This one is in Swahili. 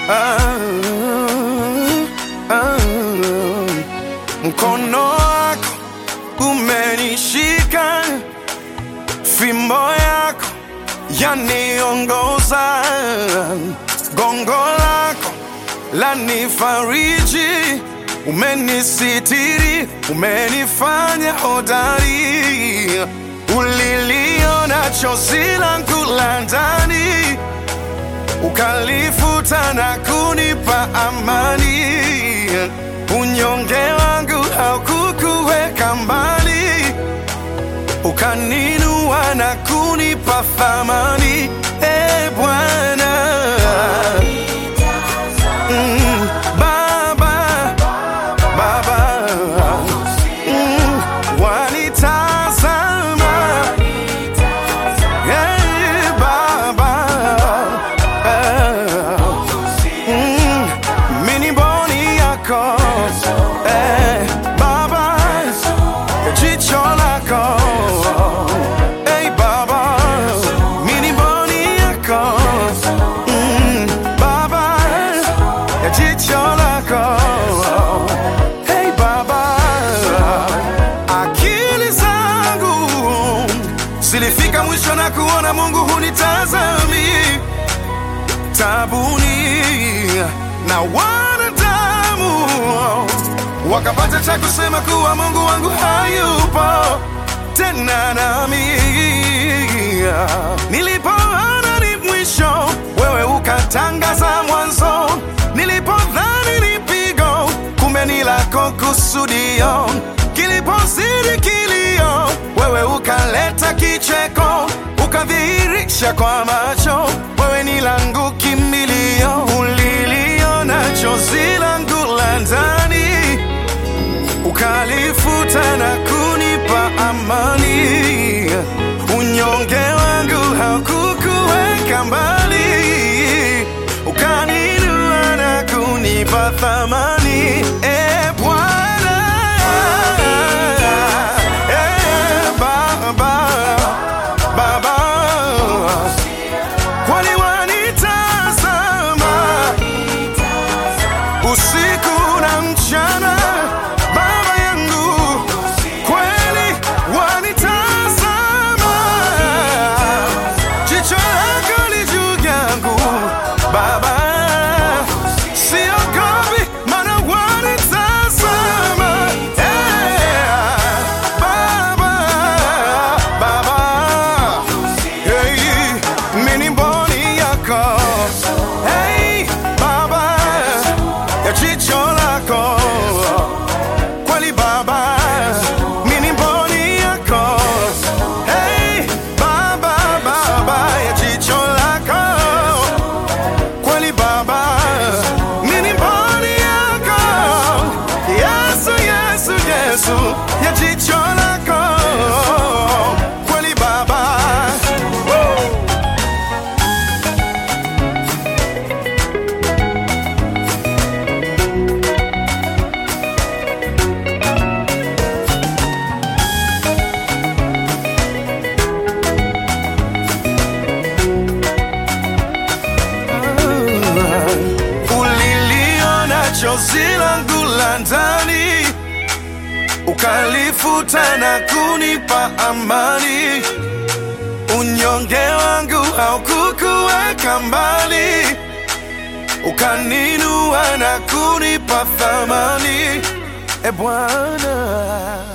ah, ah. Mkono wako umenishika, fimbo yako yaniongoza, gongo lako lanifariji, umenisitiri, umenifanya hodari, uliliona chozi langu la ndani ukalifuta na kunipa amani. Unyonge wangu haukukuweka mbali, ukaninua na kunipa thamani. E Bwana mm, Baba, Baba mm, wanitazama Hey, Baba eh, mm, mini boni yako eh, Baba jicho lako hey, Baba mini boni yako mm, Baba jicho lako hey, Baba akili zangu zilifika mwisho na kuona Mungu hunitazami tabuni na wanadamu wakapata cha kusema kuwa Mungu wangu hayupo tena nami. Nilipoona ni mwisho, wewe ukatangaza mwanzo. Nilipodhani ni pigo, kumbe ni lako kusudio. Kilipozidi kilio, wewe ukaleta kicheko, ukadhihirisha kwa macho, wewe ni langu kimbilio. Uliliona chozi langu la ndani ukalifuta na kunipa amani. Unyonge wangu haukukuweka mbali, ukaninua na kunipa thamani. E Bwana, e Baba, Baba, kwani wanitazama usiku na mchana, Baba yangu, kweli wanitazama, jicho lako li juu yangu Baba, siogopi maana wanitazama, Eh, Baba, Baba, hey, mini mboni yako hey, Baba ya jicho lako kweli Baba, mimi mboni yako hey, Baba, Baba ya jicho lako kweli Baba, mimi mboni yako Yesu, Yesu, Yesu ya jicho lako kweli Baba Woo! uliliona chozi langu la ndani, ukalifuta na kunipa amani. Unyonge wangu haukukuweka mbali, ukaninua na kunipa thamani. E Bwana